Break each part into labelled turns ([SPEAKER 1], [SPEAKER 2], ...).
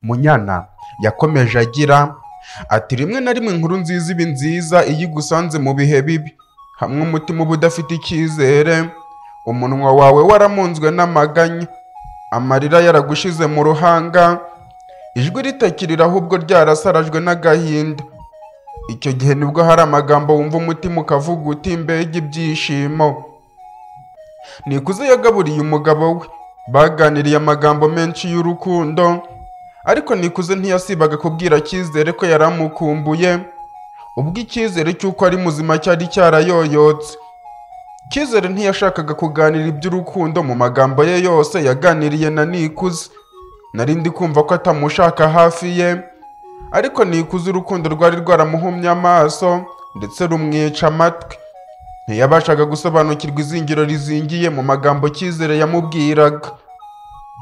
[SPEAKER 1] munyana yakomeje agira ati rimwe na rimwe inkuru nziza iba nziza iyo igusanze mu bihe bibi hamwe umutima uba udafite icyizere umunwa wawe waramunzwe n'amaganya amarira yaragushize mu ruhanga ijwi ritakirira ahubwo ryarasarajwe n'agahinda icyo gihe nibwo hari amagambo wumva umutima ukavuga uti mbega ibyishimo nikuze yagaburiye umugabo we baganiriye amagambo menshi y'urukundo ariko nikuze ntiyasibaga kubwira cyizere ko yari amukumbuye ubwo icyizere cy'uko ari muzima cyari cyarayoyotse cyizere ntiyashakaga kuganira iby'urukundo mu magambo ye yose yaganiriye na nikuze nari ndi kumva ko atamushaka hafi ye ariko nikuze urukundo rwari rwaramuhumye amaso ndetse rumwica amatwi ntiyabashaga gusobanukirwa izingiro rizingiye mu magambo cyizere yamubwiraga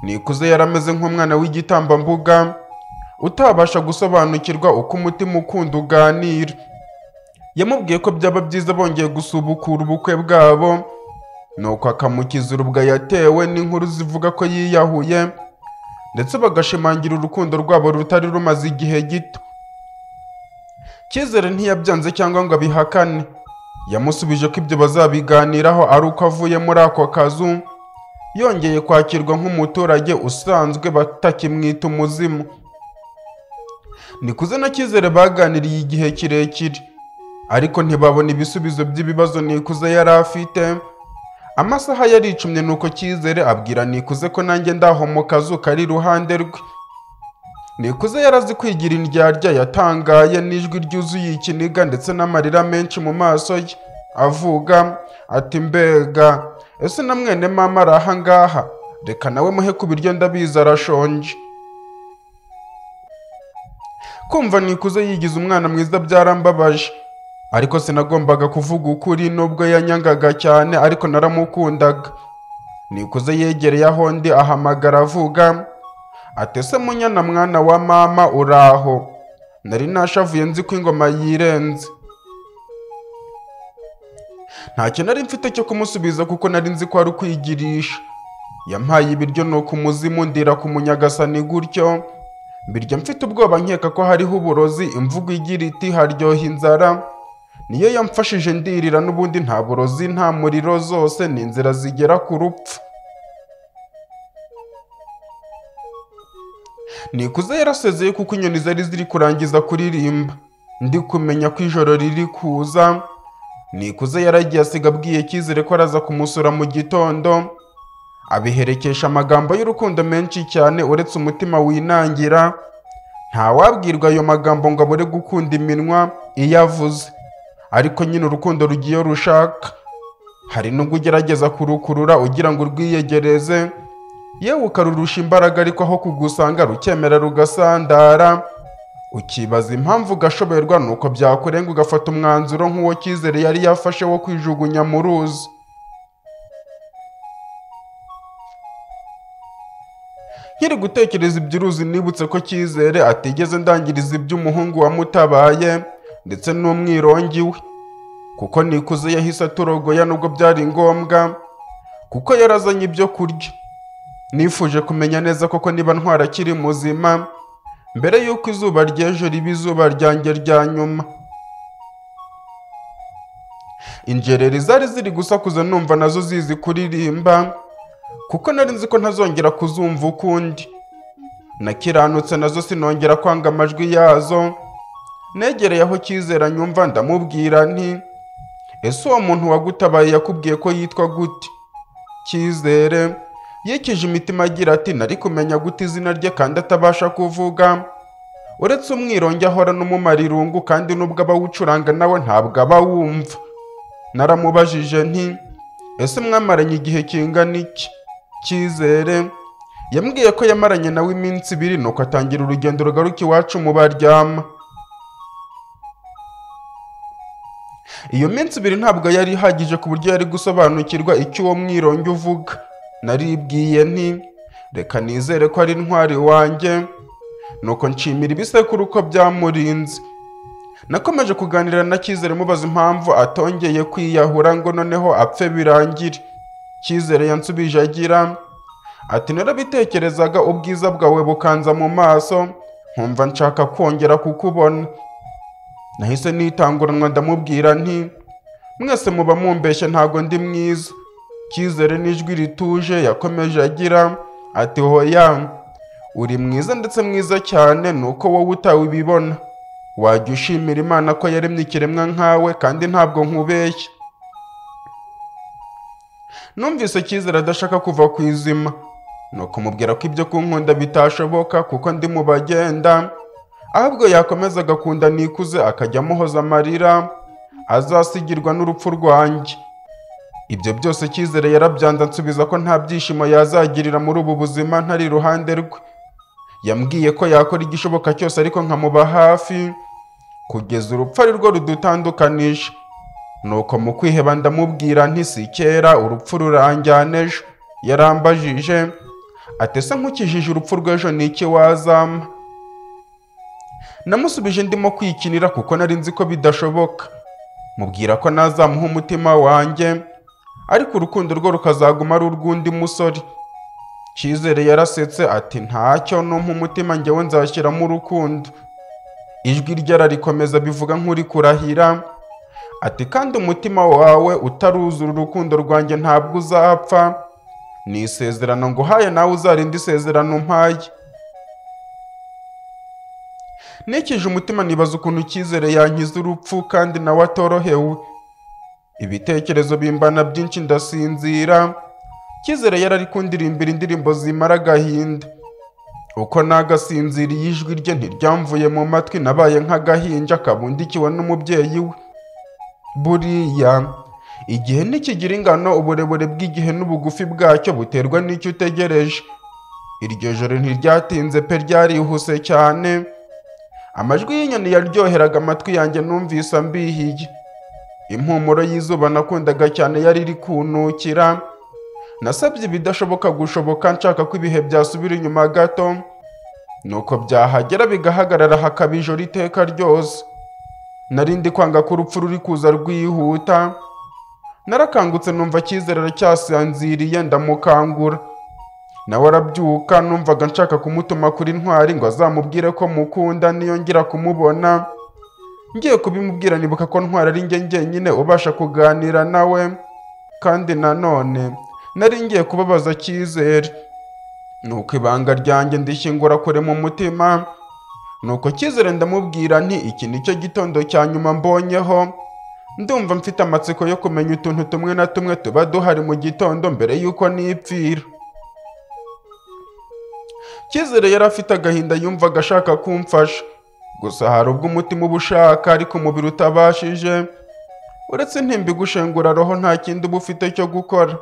[SPEAKER 1] nikuze yarameze nk'umwana w'igitambambuga utabasha gusobanukirwa uko umutima ukunda uganira yamubwiye ko byaba byiza bongeye gusubukura ubukwe bwabo nuko akamukiza urubwa yatewe n'inkuru zivuga ko yiyahuye ndetse bagashimangira urukundo rwabo rutari rumaze igihe gito cyizere ntiyabyanze cyangwa ngo abihakane yamusubije ko ibyo bazabiganiraho ari uko avuye muri ako kazu yongeye kwakirwa nk'umuturage usanzwe batakimwita umuzimu nikuze na cyizere baganiriye igihe kirekire ariko ntibabona ibisubizo by'ibibazo nikuze yari afite amasaha yaricumye nuko cyizere abwira nikuze ko nanjye ndaho mu kazu kari iruhande rwe nikuze yarazi kwigira indyarya yatangaye n'ijwi ryuzuye ikiniga ndetse n'amarira menshi mu maso ye avuga ati mbega ese na mwene mama ari aha ngaha reka nawe muhe ku biryo ndabizi arashonje kumva nikuze yigize umwana mwiza byarambabaje ariko sinagombaga kuvuga ukuri nubwo yanyangaga cyane ariko naramukundaga nikuze yegereye aho ndi ahamagara avuga atese munyana mwana wa mama uraho nari nashavuye nzi ko ingoma yirenze ntacyo nari mfite cyo kumusubiza kuko nari nzi ko ari ukwigirisha yampaye ibiryo nuko umuzimu ndira ku munyagasani gutyo mbirya mfite ubwoba nkeka ko hariho uburozi imvugo igira iti haryoha inzara niyo yamfashije ndirira n'ubundi nta burozi nta muriro zose ni inzira zigera ku rupfu nikuze yarasezeye kuko inyoni zari ziri kurangiza kuririmba ndi kumenya ko ijoro riri kuza nikuze yaragiye asiga abwiye cyizere ko araza kumusura mu gitondo abiherekesha amagambo y'urukundo menshi cyane uretse umutima winangira ntawabwirwa ayo magambo ngo abure gukunda iminwa iyo avuze ariko nyine urukundo rugiye rushaka hari n'ubwo ugerageza kurukurura ugira ngo urwiyegereze yewe ukarurusha imbaraga ariko aho kugusanga rukemera rugasandara ukibaza impamvu ugashoberwa nuko byakurenga ugafata umwanzuro nk'uwo cyizere yari yafashe wo kwijugunya mu ruzi nkiri gutekereza iby'uruzi nibutse ko cyizere atigeze ndangiriza iby'umuhungu wamutabaye ndetse n'umwirongi we kuko nikuze yahise aturogoya nubwo byari ngombwa kuko yarazanye ibyo kurya nifuje kumenya neza koko niba ntwara akiri muzima mbere y'uko izuba ry'ejo riba izuba ryanjye rya nyuma injereri zari ziri gusakuza numva nazo zizi kuririmba kuko nari nzi ko ntazongera kuzumva ukundi nakiranutse nazo sinongera kwanga amajwi yazo negereye aho cyizera nyumva ndamubwira nti ese uwo muntu wagutabaye yakubwiye ko yitwa gute cyizere yikije imitima agira ati nari kumenya gute izina rye kandi atabasha kuvuga uretse umwironge ahora n'umumarirungu kandi nubwo abawucuranga nawe ntabwo aba wumva naramubajije nti ese mwamaranye igihe kingana iki cyizere yambwiye ko yamaranye nawe iminsi ibiri nuko atangira urugendo rugaruka iwacu mu baryama iyo minsi ibiri ntabwo yari ihagije ku buryo yari gusobanukirwa icyo uwo mwironge uvuga naribwiye nti reka nizere ko ari intwari wanjye nuko nshimira ibisekuru ko byamurinze nakomeje kuganira na cyizere mubaza impamvu atongeye kwiyahura ngo noneho apfe birangire cyizere yansubije agira ati narabitekerezaga ubwiza bwawe bukanza mu maso nkumva nshaka kongera kukubona nahise nitanguranwa ndamubwira nti mwese muba mumbeshya ntago ndi mwiza cyizere n'ijwi rituje yakomeje agira ati hoya uri mwiza ndetse mwiza cyane ni uko wowe utawibibona wajya ushimira imana ko yaremye ikiremwa nkawe kandi ntabwo nkubeshya numvise cyizere adashaka kuva ku izima ni ukumubwira ko ibyo kunkunda bitashoboka kuko ndi mu bagenda ahubwo yakomeza kunda nikuze akajya amuhoza amarira azasigirwa n'urupfu rwanjye ibyo byose cyizere yarabyanze ansubiza ko nta byishimo yazagirira muri ubu buzima ntari iruhande rwe yambwiye ko yakora igishoboka cyose ariko nkamuba hafi kugeza urupfu ari rwo rudutandukanisha nuko mu kwiheba ndamubwira nti si kera urupfu ruranjyana ejo yarambajije ati ese nkukijije urupfu rw'ejo ni iki wazampa namusubije ndimo kwikinira kuko nari nzi ko bidashoboka mubwira ko nazamuha umutima wanjye ariko urukundo rwo rukazaguma ari urw'undi musore cyizere yarasetse ati ntacyo numpa umutima njyewe nzashyiramo urukundo ijwi rye ararikomeza bivuga nk'uri kurahira ati kandi umutima wawe utaruzura urukundo rwanjye ntabwo uzapfa ni isezerano nguhaye nawe uzarinda isezerano mpaye nikije umutima nibaza ukuntu icyizere yankiza urupfu kandi nawe atorohewe ibitekerezo bimbana byinshi ndasinzira cyizere yari ari kundirimba indirimbo zimara agahinda uko nagasinziriye ijwi rye ntiryamvuye mu matwi nabaye nk'agahinja kabundikiwe n'umubyeyi we buriya igihe ntikigira ingano uburebure bw'igihe n'ubugufi bwacyo buterwa n'icyo utegereje iryo joro ntiryatinze pe ryarihuse cyane amajwi y'inyoni yaryoheraga amatwi yanjye numvise ambihiye impumuro y'izuba nakundaga cyane yari iri kuntukira nasabye ibidashoboka gushoboka nshaka ko ibihe byasubira inyuma gato nuko byahagera bigahagarara hakaba ijoro iteka ryose narindi kwanga ko urupfu ruri kuza rwihuta narakangutse numva cyizere aracyasinziriye ndamukangura nawe arabyuka numvaga nshaka kumutuma kuri ntwari ngo azamubwire ko mukunda niyo ngira kumubona ngiye kubimubwira nibuka ko ntwari ari njye njyenyine ubasha kuganira nawe kandi nanone nari ngiye kubabaza cyizere nuko ibanga ryanjye ndishyingura kure mu mutima nuko cyizere ndamubwira nti iki nicyo gitondo cya nyuma mbonyeho ndumva mfite amatsiko yo kumenya utuntu tumwe na tumwe tuba duhari mu gitondo mbere y'uko nipfira cyizere yari afite agahinda yumvaga ashaka kumfasha gusa hari ubwo umutima uba ushaka ariko umubiri utabashije uretse intimba igushengura roho nta kindi uba ufite cyo gukora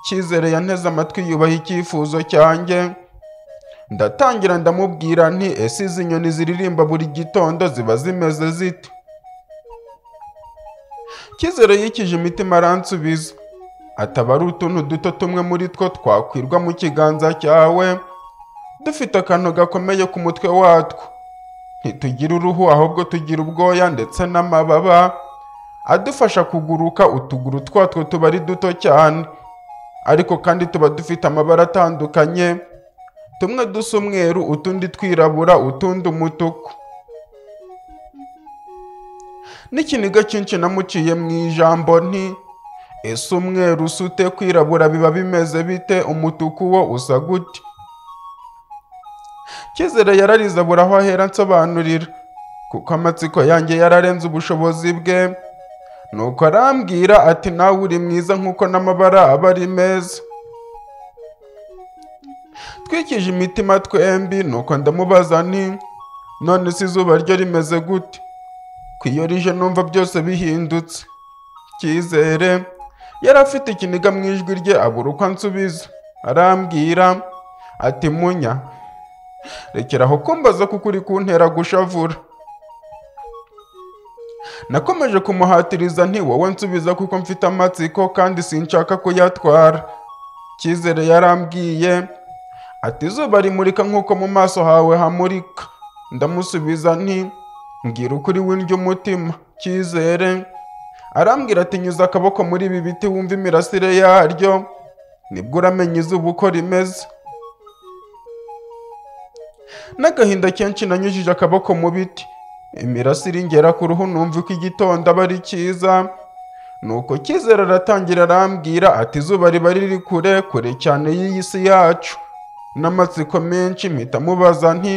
[SPEAKER 1] cyizere yanteze amatwi yubaha icyifuzo cyanjye ndatangira ndamubwira nti ese izi nyoni ziririmba buri gitondo ziba zimeze zite cyizere yikije imitima aransubiza ataba ari utuntu duto tumwe muri two twakwirwa mu kiganza cyawe dufite akantu gakomeye ku mutwe watwo ntitugira uruhu ahubwo tugira ubwoya ndetse n'amababa adufasha kuguruka utuguru twatwo tuba ari duto cyane ariko kandi tuba dufite amabara atandukanye tumwe dusa umweru utundi twirabura utundi umutuku n'ikiniga cyinshi namuciye mu ijambo nti ese umweru usute kwirabura biba bimeze bite umutuku wo usa gute cyizere yararize abura aho ahera nsobanurira kuko amatsiko yanjye yararenze ubushobozi bwe nuko arambwira ati nawe uri mwiza nk'uko n'amabara aba ari meza twikije imitima twembi nuko ndamubaza nti none se izuba ryo rimeze gute ku iyo rije numva byose bihindutse cyizere yari afite ikiniga mu ijwi rye abura uko ansubiza arambwira ati munya rekeraho kumbaza kuko uri kuntera gushavura nakomeje kumuhatiriza nti wowe nsubiza kuko mfite amatsiko kandi sinshaka kuyatwara cyizere yarambwiye ati izuba rimurika nk'uko mu maso hawe hamurika ndamusubiza nti mbwira ukuri w'indyo umutima cyizere arambwira ati nyuza akaboko muri ibi biti wumva imirasire yaryo nibwo uramenya izuba uko rimeze n'agahinda kenshi nanyujije akaboko mu biti imirasire ingera ku ruhu numva ko igitondo aba ari cyiza nuko cyizere aratangira arambwira ati izuba riba riri kure kure cyane y'iyi si yacu n'amatsiko menshi mpita mubaza nti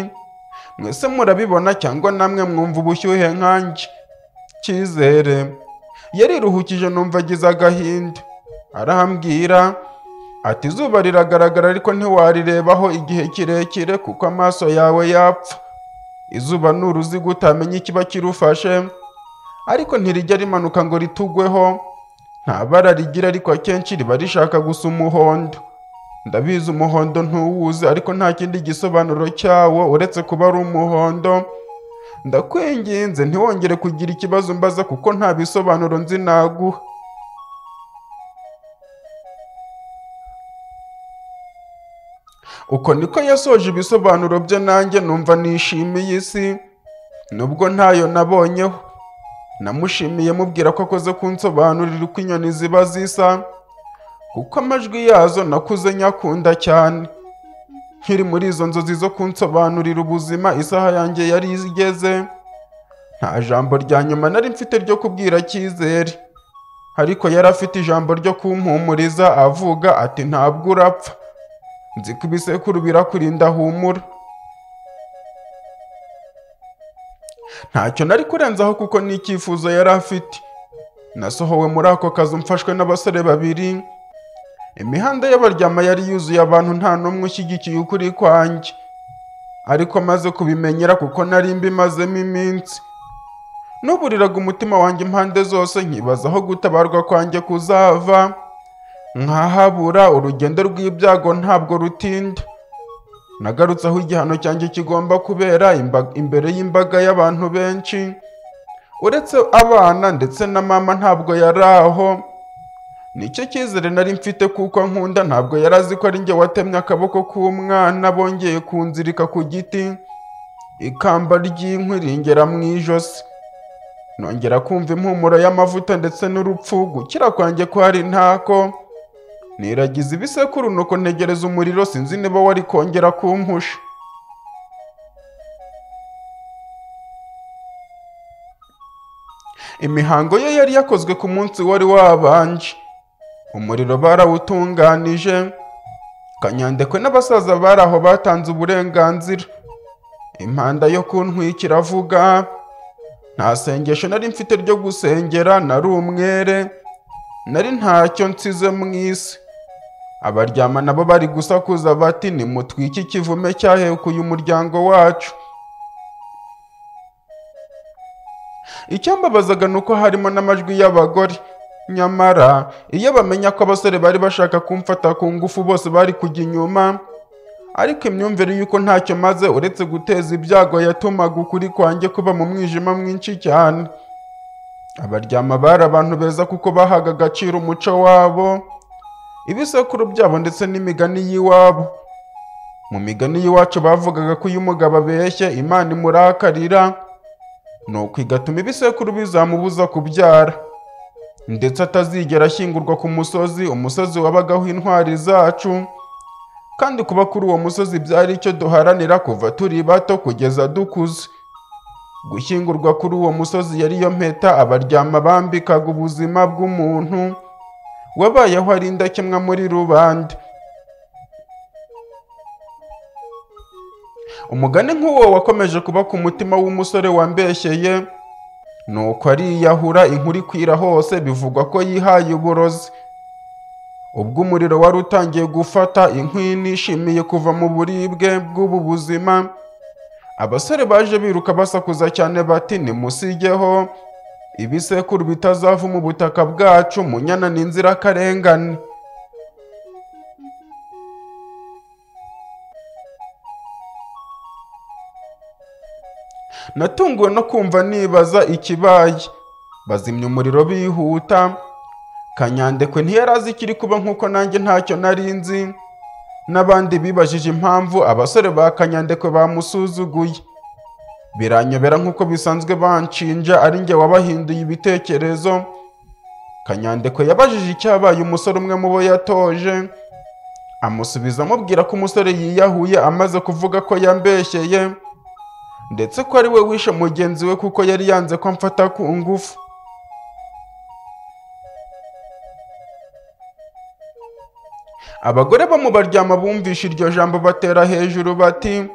[SPEAKER 1] mwese murabibona cyangwa namwe mwumva ubushyuhe nkanjye cyizere yariruhukije numva agize agahinda arambwira ati izuba riragaragara ariko ntiwarirebaho igihe kirekire kuko amaso yawe yapfa izuba ni uruziga utamenya ikiba kirufashe ariko ntirijya rimanuka ngo ritugweho nta bara rigira ariko akenshi riba rishaka gusa umuhondo ndabizi umuhondo ntuwuzi ariko nta kindi gisobanuro cyawo uretse kuba ari umuhondo ndakwinginze ntiwongere kugira ikibazo mbaza kuko nta bisobanuro nzi naguha uko niko yasoje ibisobanuro bye nanjye numva nishimiye isi nubwo ntayo nabonyeho namushimiye mubwira ko akoze kunsobanurira uko inyoni ziba zisa kuko amajwi yazo nakuze nyakunda cyane nkiri muri izo nzozi zo kunsobanurira ubuzima isaha yanjye yari igeze nta jambo rya nyuma nari mfite ryo kubwira cyizere ariko yari afite ijambo ryo kumpumuriza avuga ati ntabwo urapfa nzi ko ibisekuru birakurinda humura ntacyo nari kurenzaho kuko ni icyifuzo yari afite nasohowe muri ako kazu mfashwe n'abasore babiri imihanda y'abaryama yari yuzuye abantu nta n'umwe ushyigikiye ukuri kwanjye ariko maze kubimenyera kuko nari mbimazemo iminsi nuburiraga umutima wanjye impande zose nkibaza aho gutabarwa kwanjye kuzava nkahabura urugendo rw'ibyago ntabwo rutinda nagarutse aho igihano cyanjye kigomba kubera imba- imbere y'imbaga y'abantu benshi uretse abana ndetse na mama ntabwo yari aho nicyo cyizere nari mfite kuko nkunda ntabwo yari azi ko ari njye watemye akaboko k'umwana bongeye kunzirika ku giti ikamba ry'inkwi ringera mu ijosi nongera kumva impumuro y'amavuta ndetse n'urupfu gukira kwanjye kwari ntako niragiza ibisekuru nuko ntegereza umuriro sinzi niba wari kongera kumpusha imihango ye yari yakozwe ku munsi wari wabanje umuriro barawutunganije kanyandekwe n'abasaza bari aho batanze uburenganzira impanda yo kuntwikira avuga nta sengesho nari mfite ryo gusengera nari umwere nari ntacyo nsize mu isi abaryama nabo bari gusakuza bati nimutwike ikivume cyahekuye umuryango wacu icyambabazaga ni uko harimo n'amajwi y'abagore nyamara iyo bamenya ko abasore bari bashaka kumfata ku ngufu bose bari kujya inyuma ariko imyumvire y'uko ntacyo maze uretse guteza ibyago yatumaga ukuri kwanjye kuba mu mwijima mwinshi cyane abaryama bari abantu beza kuko bahaga agaciro umuco wabo ibisekuru byabo ndetse n'imigani y'iwabo mu migani y'iwacu bavugaga ko iyo umugabo abeshye imana imurakarira nuko igatuma ibisekuru bizamubuza kubyara ndetse atazigera ashyingurwa ku musozi umusozi wabagaho intwari zacu kandi kuba kuri uwo musozi byari icyo duharanira kuva turi bato kugeza dukuze gushyingurwa kuri uwo musozi yari yo mpeta abaryama bambikaga ubuzima bw'umuntu wabayeho ari indakemwa muri rubanda umugani nk'uwo wakomeje kuba ku mutima w'umusore wambeshyeye nuko ariyahura inkuru ikwira hose bivugwa ko yihaye uburozi ubwo umuriro wari utangiye gufata inkwi nishimiye kuva mu buribwe bw'ubu buzima abasore baje biruka basakuza cyane bati nimusigeho ibisekuru bitazava mu butaka bwacu munyana ni inzirakarengane natunguwe no kumva nibaza ikibaye bazimya umuriro bihuta kanyandekwe ntiyari azi ikiri kuba nk'uko nanjye ntacyo nari nzi n'abandi bibajije impamvu abasore ba kanyandekwe bamusuzuguye biranyobera nk'uko bisanzwe banshinja ari njye wabahinduye ibitekerezo kanyandekwe yabajije icyabaye umusore umwe mu bo yatoje amusubiza amubwira ko umusore yiyahuye amaze kuvuga ko yambeshyeye ndetse ko ari we wishe mugenzi we kuko yari yanze ko amfata ku ngufu abagore bo mu baryama bumvishe iryo jambo batera hejuru bati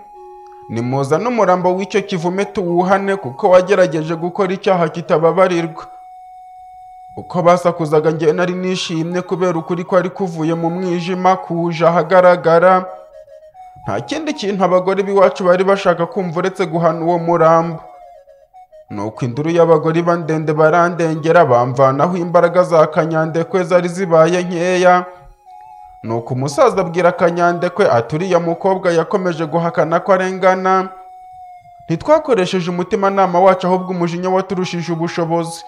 [SPEAKER 1] nimuza n'umurambo w'icyo kivume tuwuhane kuko wagerageje gukora icyaha kitababarirwa uko basakuzaga njye nari nishimye kubera ukuri kwari kuvuye mu mwijima kuje ahagaragara nta kindi kintu abagore b'iwacu bari bashaka kumva uretse guhana uwo murambo nuko induru y'abagore iba ndende barandengera bamvanaho imbaraga za kanyandekwe zari zibaye nkeya nuko umusaza abwira kanyandekwe ati uriya mukobwa yakomeje guhakana ko arengana ntitwakoresheje umutimanama wacu ahubwo umujinya waturushije ubushobozi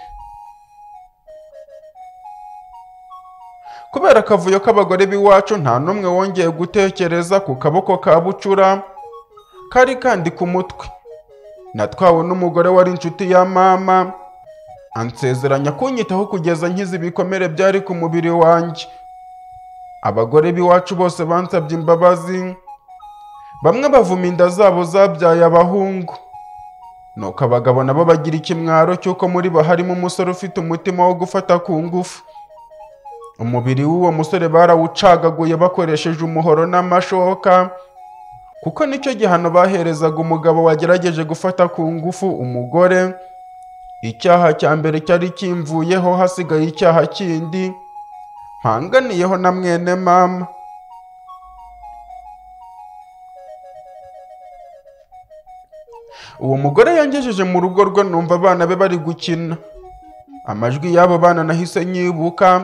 [SPEAKER 1] kubera akavuyo k'abagore b'iwacu nta n'umwe wongeye gutekereza ku kaboko ka bucura kari kandi ku mutwe natwawe n'umugore wari inshuti ya mama ansezeranya kunyitaho kugeza nkize ibikomere byari ku mubiri wanjye abagore b'iwacu bose bansabye imbabazi bamwe bavuma inda zabo zabyaye abahungu nuko abagabo nabo bagira ikimwaro cy'uko muri bo harimo umusore ufite umutima wo gufata ku ngufu umubiri w'uwo musore barawucagaguye bakoresheje umuhoro n'amashoka kuko nicyo gihano baherezaga umugabo wagerageje gufata ku ngufu umugore icyaha cya mbere cyari kimvuyeho hasigaye icyaha kindi mpanganiyeho na mwene mama uwo mugore yangejeje mu rugo rwe numva abana be bari gukina amajwi y'abo bana nahise nyibuka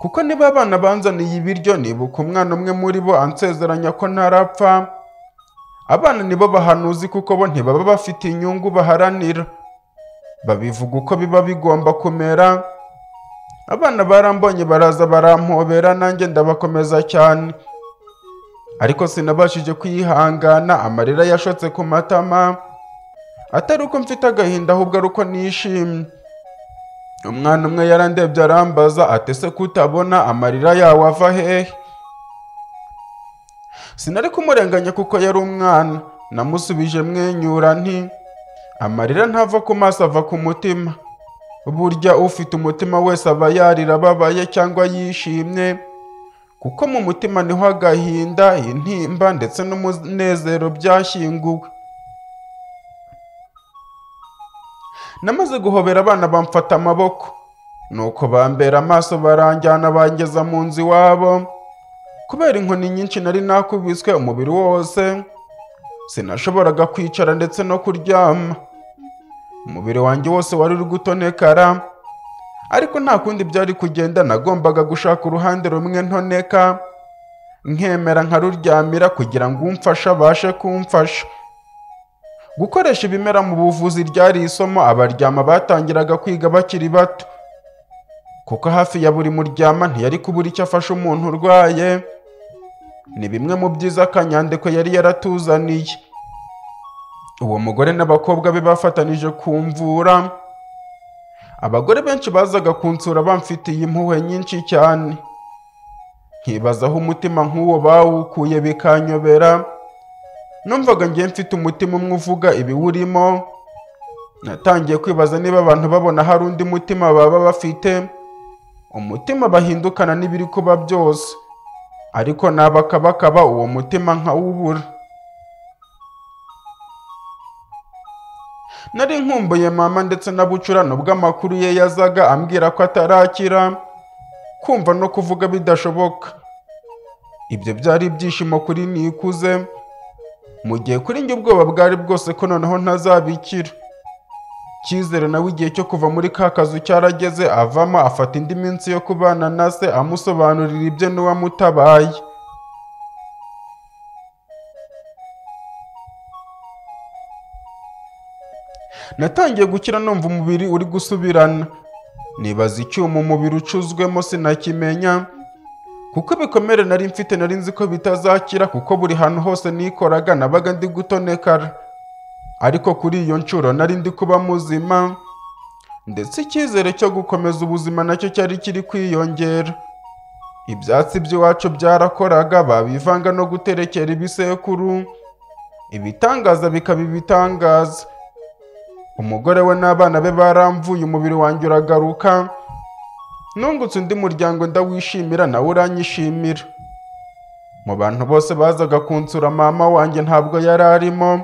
[SPEAKER 1] kuko niba abana banzaniye ibiryo nibuka umwana umwe muri bo ansezeranya ko ntarapfa abana nibo bahanuzi kuko bo ntibaba bafite inyungu baharanira babivuga uko biba bigomba kumera abana barambonye baraza barampobera nanjye ndabakomeza cyane ariko sinabashije kwihangana amarira yashotse ku matama atari uko mfite agahinda ahubwo ari uko nishimye umwana umwe yarandebye arambaza ati ese kutabona amarira yawe ava hehe sinari kumurenganya kuko yari umwana namusubije mwenyura nti amarira ntava ku maso ava ku mutima burya ufite umutima wese aba yarira ababaye cyangwa yishimye kuko mu mutima niho agahinda intimba ndetse n'umunezero byashyinguwe namaze guhobera abana bamfata amaboko nuko bambera amaso baranjyana bangeza mu nzu iwabo kubera inkoni nyinshi nari nakubiswe umubiri wose sinashoboraga kwicara ndetse no kuryama umubiri wanjye wose wari uri gutonekara ariko nta kundi byari kugenda nagombaga gushaka uruhande rumwe ntoneka nkemera nkaruryamira kugira ngo umfashe abashe kumfasha gukoresha ibimera mu buvuzi ryari isomo abaryama batangiraga kwiga bakiri bato kuko hafi ya buri muryama ntiyari kubura icyo afasha umuntu urwaye ni bimwe mu byiza kanyandeko yari yaratuzaniye uwo mugore n'abakobwa be bafatanije kumvura abagore benshi bazaga kunsura bamfitiye impuhwe nyinshi cyane nkibazaho umutima nk'uwo bawukuye bikanyobera numvaga ngiye mfite umutima umwe uvuga ibiwurimo natangiye kwibaza niba abantu babona hari undi mutima baba bafite umutima bahindukana n'ibiri kuba byose ariko nabakabakaba uwo mutima nkawubura nari nkumbuye mama ndetse na bucura nubwo amakuru ye yazaga ambwira ko atarakira kumva no kuvuga bidashoboka ibyo byari ibyishimo kuri nikuze mu gihe kuri njye ubwoba bwari bwose ko noneho ntazabikira cyizere nawe igihe cyo kuva muri ka kazu cyarageze avamo afata indi minsi yo kubana na se amusobanurira ibyo n'uwamutabaye natangiye gukira numva umubiri uri gusubirana nibaza icyuma umubiri ucuzwemo sinakimenya kuko ibikomere nari mfite nari nzi ko bitazakira kuko buri hantu hose nikoraga nabaga ndi gutonekara ariko kuri iyo nshuro nari ndi kuba muzima ndetse icyizere cyo gukomeza ubuzima nacyo cyari kiri kwiyongera ibyatsi by'iwacu byarakoraga babivanga no guterekera ibisekuru ibitangaza bikaba ibitangaza umugore we n'abana be baramvuye umubiri wanjye uragaruka nungutse undi muryango ndawishimira nawe uranyishimira mu bantu bose bazaga kunsura mama wanjye ntabwo yari arimo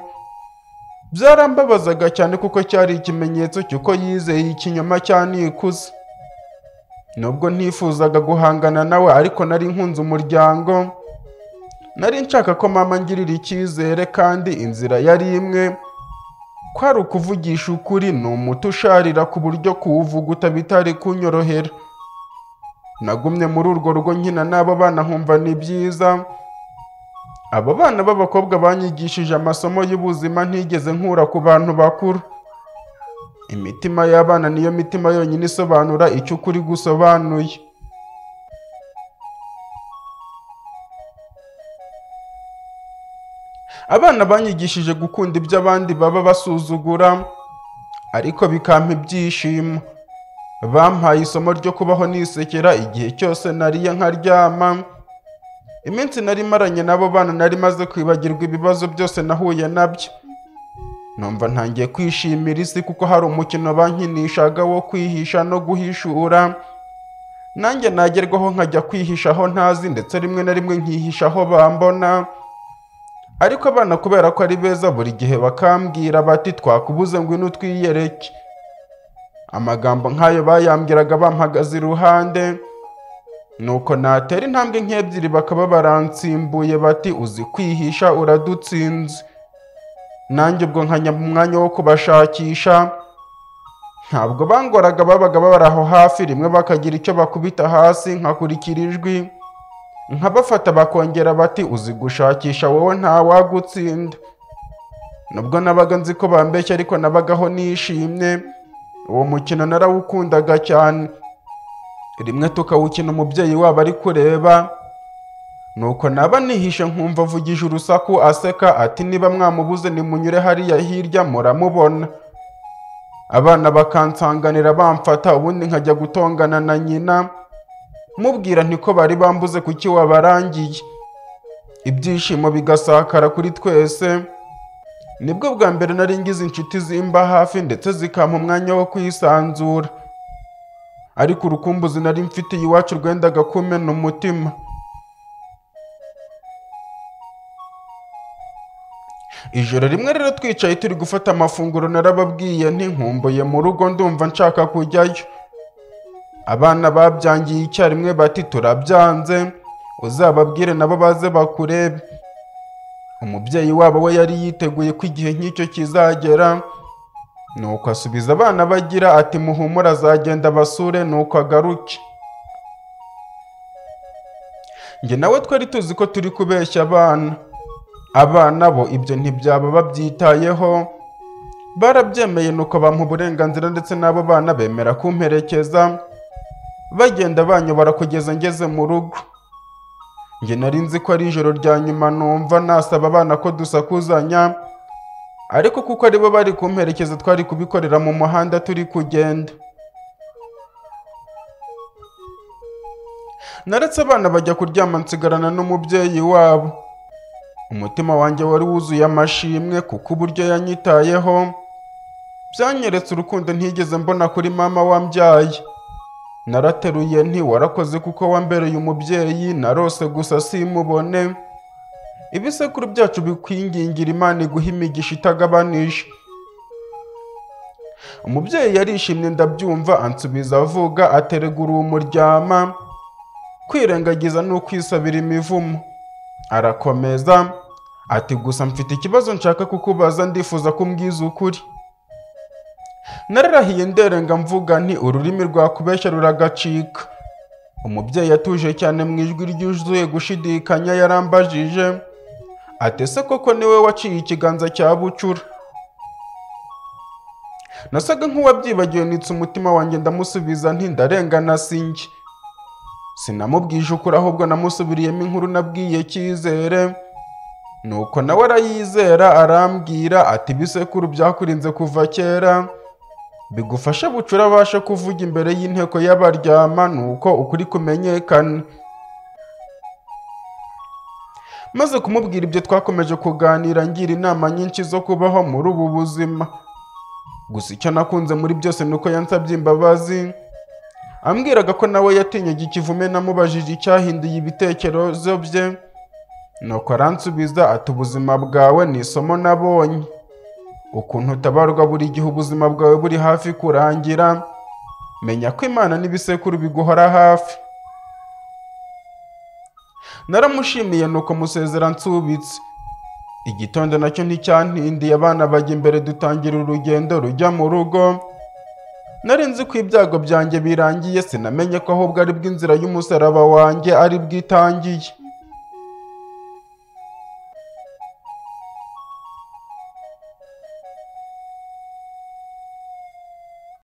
[SPEAKER 1] byarambabazaga cyane kuko cyari ikimenyetso cy'uko yizeye ikinyoma cyanikuze nubwo ntifuzaga guhangana nawe ariko nari nkunze umuryango nari nshaka ko mama angirira icyizere kandi inzira yari imwe kwari ukuvugisha ukuri ni umuti usharira ku buryo kuwuvuguta bitari kunyorohera nagumye muri urwo rugo nkina n'abo bana nkumva ni byiza abo bana b'abakobwa banyigishije amasomo y'ubuzima ntigeze nkura ku bantu bakuru imitima y'abana niyo mitima yonyine isobanura icyo ukuri gusobanuye abana banyigishije gukunda ibyo abandi baba basuzugura ariko bikampa ibyishimo bampaye isomo ryo kubaho nisekera igihe cyose nariye nkaryama iminsi nari maranye n'abo bana nari maze kwibagirwa ibibazo byose nahuye nabyo numva ntangiye kwishimira isi kuko hari umukino bankinishaga wo kwihisha no guhishura nanjye nagerwaho nkajya kwihisha aho ntazi ndetse rimwe na rimwe nkihisha aho bambona ariko abana kubera ko ari beza buri gihe bakambwira bati twakubuze ngwino twiyereke amagambo nk'ayo bayambwiraga bampagaze iruhande nuko natera intambwe nk'ebyiri bakaba baransimbuye bati uzi kwihisha uradutsinze nanjye ubwo nkajya mu mwanya wo kubashakisha ntabwo bangoraga babaga babari aho hafi rimwe bakagira icyo bakubita hasi nkakurikira ijwi nkabafata bakongera bati uzi gushakisha wowe ntawagutsinda nubwo nabaga nzi ko bambeshya ariko nabagaho nishimye uwo mukino narawukundaga cyane rimwe tukawukina umubyeyi wabo ari kureba nuko naba nihishe nkumva avugije urusaku aseka ati niba mwamubuze nimunyure hariya hirya muramubona abana bakansanganira bamfata ubundi nkajya gutongana na nyina mubwira ntiko bari bambuze kuki wabarangiye ibyishimo bigasakara kuri twese nibwo bwa mbere nari ngize inshuti zimba hafi ndetse zikampa umwanya wo kwisanzura ariko urukumbuzi nari mfitiye iwacu rwendaga kumena umutima ijoro rimwe rero twicaye turi gufata amafunguro narababwiye ntinkumbuye mu rugo ndumva nshaka kujyayo abana babyangiye icyarimwe bati turabyanze uzababwire nabo baze bakurebe umubyeyi wabo we yari yiteguye ko igihe nk'icyo kizagera nuko asubiza abana bagira ati muhumure azagenda basure nuko agaruke njye nawe twari tuzi ko turi kubeshya abana abana bo ibyo ntibyaba babyitayeho barabyemeye nuko bampa uburenganzira ndetse n'abo bana bemera kumperekeza bagenda banyobora kugeza ngeze mu rugo njye nari nzi ko ari ijoro rya nyuma numva nasaba abana ko dusakuzanya ariko kuko ari bo bari kumperekeza twari kubikorera mu muhanda turi kugenda naretse abana bajya kuryama nsigarana n'umubyeyi wabo umutima wanjye wari wuzuye amashimwe kuko uburyo yanyitayeho byanyeretse urukundo ntigeze mbona kuri mama wambyaye narateruye nti warakoze kuko wambereye umubyeyi narose gusa simubone ibisekuru byacu bikwingingira imana iguha imigisha itagabanije umubyeyi yarishimye ndabyumva ansubiza avuga aterega uruhu muryama kwirengagiza ni ukwisabira imivumo arakomeza ati gusa mfite ikibazo nshaka kukubaza ndifuza ko umbwiza ukuri nararahiye nderenga mvuga nti ururimi rwakubeshya ruragacika umubyeyi atuje cyane mu ijwi ryuzuye gushidikanya yarambajije ati ese koko niwe waciye ikiganza cya bucura nasaga nk'uwabyibagiwe nitse umutima wanjye ndamusubiza nti ndarengana sinjye sinamubwije ukuri ahubwo namusubiriyemo inkuru nabwiye cyizere nuko nawe arayizera arambwira ati ibisekuru byakurinze kuva kera bigufashe bucura abashe kuvuga imbere y'inteko y'abaryama nuko ukuri kumenyekana maze kumubwira ibyo twakomeje kuganira ngira inama nyinshi zo kubaho muri ubu buzima gusa icyo nakunze muri byose ni uko yansabye imbabazi ambwiraga ko nawe yatinyaga ikivume namubajije icyahinduye ibitekerezo bye nuko aransubiza ati ubuzima bwawe ni isomo nabonye ukuntu utabarwa buri gihe ubuzima bwawe buri hafi kurangira menya ko imana n'ibisekuru biguhora hafi naramushimiye nuko musezera nsubitse igitondo nacyo nticyantindiye abana bajya imbere dutangira urugendo rujya mu rugo nari nzi ko ibyago byanjye birangiye sinamenye ko ahubwo ari bw'inzira y'umusaraba wanjye ari bwitangiye